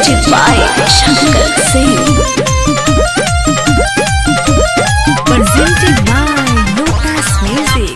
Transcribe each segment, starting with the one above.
Presented by Shankar Singh. Presented by Lotus Music.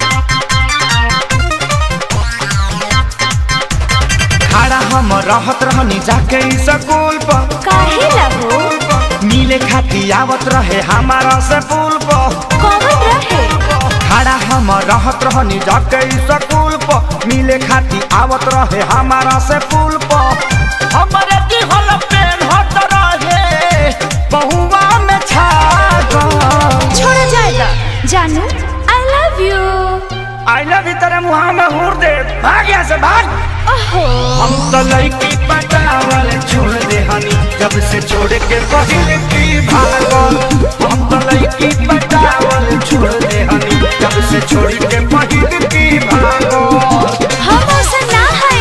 खड़ा हम रहत रहनी जाके स्कूल पर काहे लगो मिले खाती आवत रहे हमारा से पुल पर कौन रहे खड़ा हम रहत रहनी जाके स्कूल पर मिले खाती आवत रहे हमारा से पुल पर हमरे की हल पेन हट रहे बहुआ में छा गए छोड़ा जाएगा जानू I love you I love you तेरे मुहा में हुर दे भाग यहाँ से भाग ओहो हम तो लड़की पटावल छोड़ दे हनी जब से छोड़ के पहले की भागल हम तो लड़की पटावल छोड़ दे हनी जब से छोड़ के पहले की भागल हम ऐसा ना है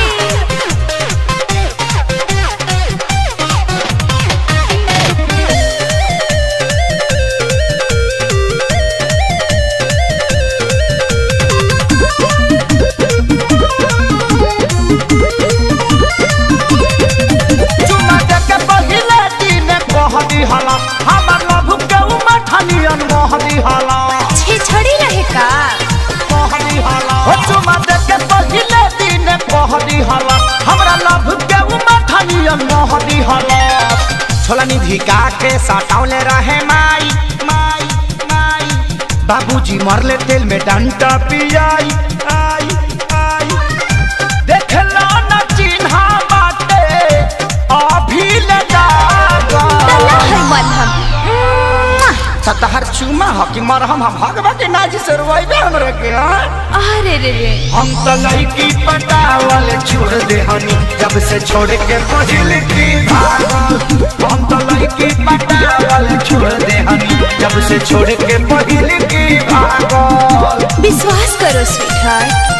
चुमा दे के पहले दिन कह दी हला हमर लभ के उमठनियन मोह दी हला छे छड़ी रहे का कह दी हला हो चुमा दे के पहले दिन कह दी हला हमरा लभ के उमठनियन मोह दी हला छोला निधि का के साटावले रहे माई माई माई बाबूजी मरले तेल में डंटा पियाई आई आई देखला न चिन्हा बाटे अभी ले जागा तला है मलहम मुआ। सतहर चुमा ह कि मरहम हम भगवा के नाजी से रोइबे हमरे के हाँ? अरे रे रे हम तो लड़की पटावल छोड़ दे हनी जब से छोड़ के पहिल की भागल हम तो लड़की पटावल छोड़ दे हनी जब से छोड़ के पहिल की भागल विश्वास करो sweet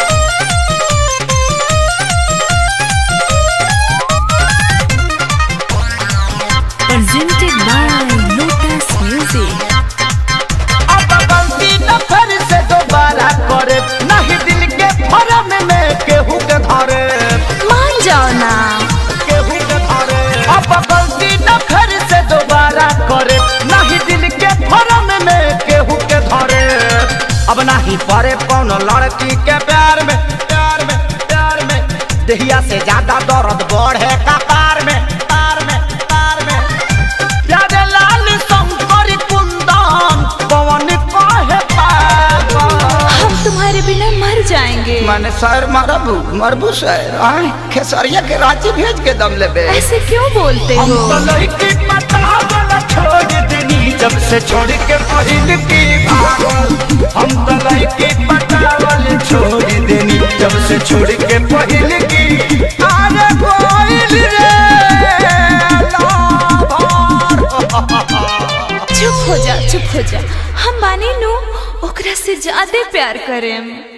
Presented by Lotus Music. अब गलती न फिर से दोबारा करे नहीं दिल के फरम में केहू के धरे मान जाओ ना केहू के धरे अब गलती न फिर से दोबारा करे नहीं दिल के फरम में केहू के धरे अब नहीं पड़े कौन लड़की के प्यार में प्यार में प्यार में दहिया से ज्यादा दर्द बढ़े कपार में तार में तार में प्यारे लाल शंकर कुंदन पवन कहे पागल हम तुम्हारे बिना मर जाएंगे मैंने सर मरबू मरबू सर आए खेसरिया के रांची भेज के दम लेबे ऐसे क्यों बोलते हम हो तो लड़की पटावल छोड़ देनी जब से छोड़ के पहिल की भागल हम तो लड़की पटावल छोड़ देनी जब से छोड़ के पहिल की अरे कोइल रे लाभार। चुप हो जा चुप हो जा हम माने नु ओकरा से ज्यादा प्यार करें